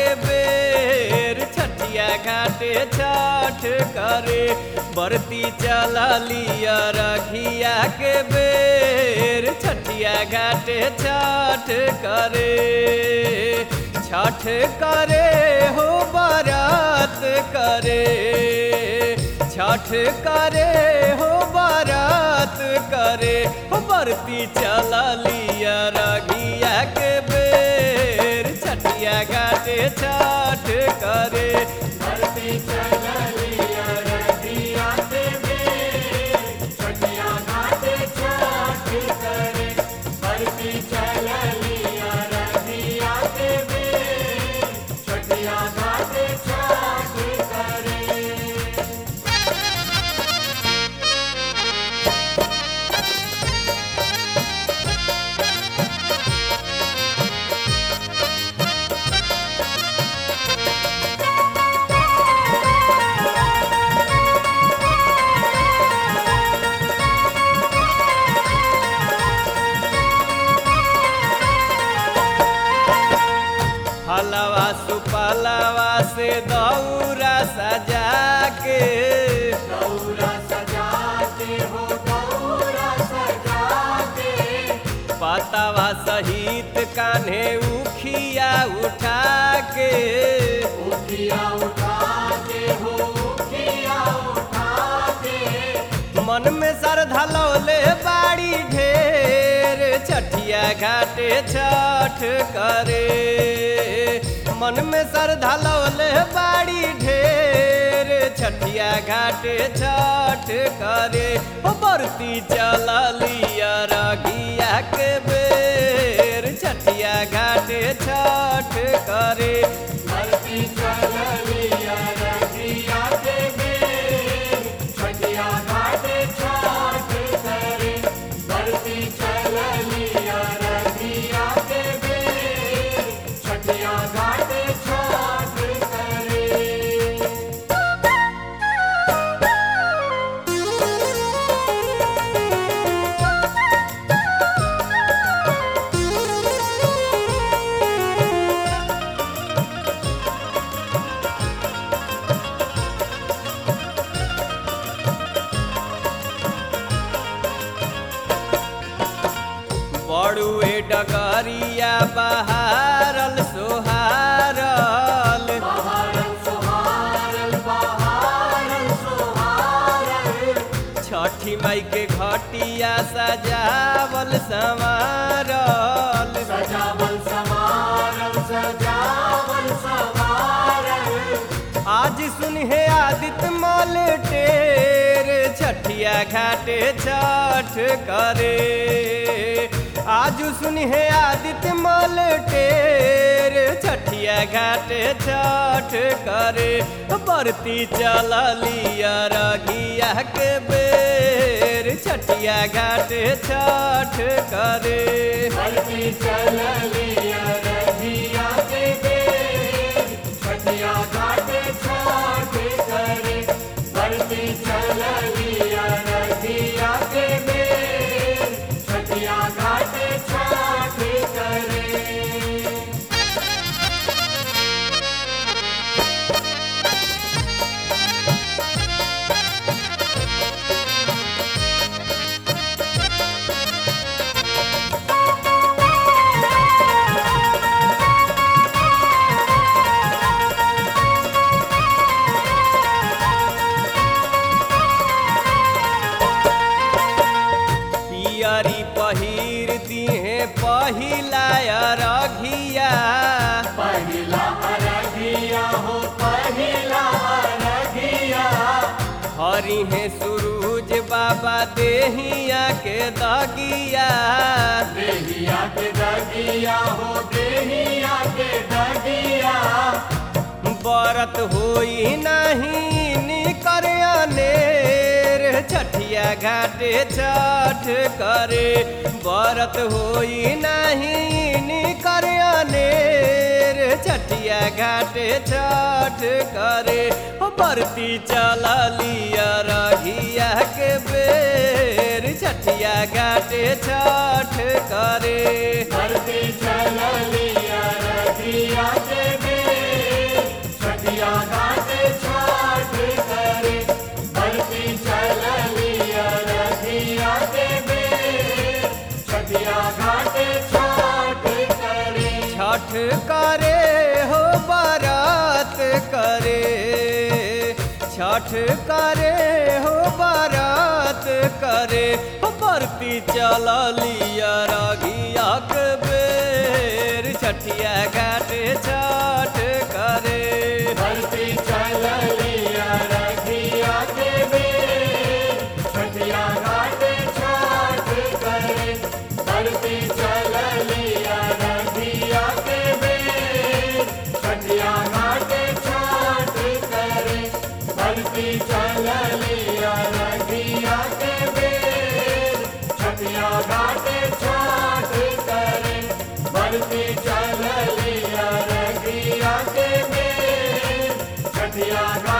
बेर छठिया घाटे छठ करे बरती चलिया रघिया के बेर छठिया घाटे छठ करे छठ करे हो बारात करे छठ करे हो बारात करे हो बरती चलिया रघिया के बेर छठिया घाटे छठ करे हलवा सुपलवा से दौरा सजा के पतवा सहित कान्हे उखिया उठा के मन में श्रद्धा लौले बाड़ी ढेर छठिया घाटे छठ करे मन में श्रद्धा लौले बाड़ी ढेर छठिया घाटे छठ करे हो बरती चलिया रघिया के बेर छठिया घाटे छठ करे बड़ुए डगरिया बहारल सोहारल छठी माई के घटिया सजावल संवारल आज सुनहे आदित्य मल टेर छठिया घाटे छठ करे आज सुनहे आदित्य मल टेर छठिया घाटे छठ करे बरती चलिया रघिया के बेर छठिया घाटे छठ करे पियरी पहिर दिहे पहिला रघिया हरि है सूरज बाबा देहिया के दगिया बरत होई नहीं निकर अनेर छठिया घाटे छठ करे बरत होई नहीं निकर अनेर छठिया घाटे छठ करे हो बरती चलिया रघिया के बेर छठिया घाटे छठ करे धरती चलिया रघिया के बेर छठ करे हो बारात करे हो बरती चलिया रगिया के बेर छठिया घाट छठ करे धरती चललिया रखिया के बेर छठिया घाट छठ करे धरती चललिया रखिया के बेर छठिया घाट छठ करे धरती चललिया रखिया के बेर छठिया घाट छठ करे धरती चललिया रखिया के बेर छठिया घाट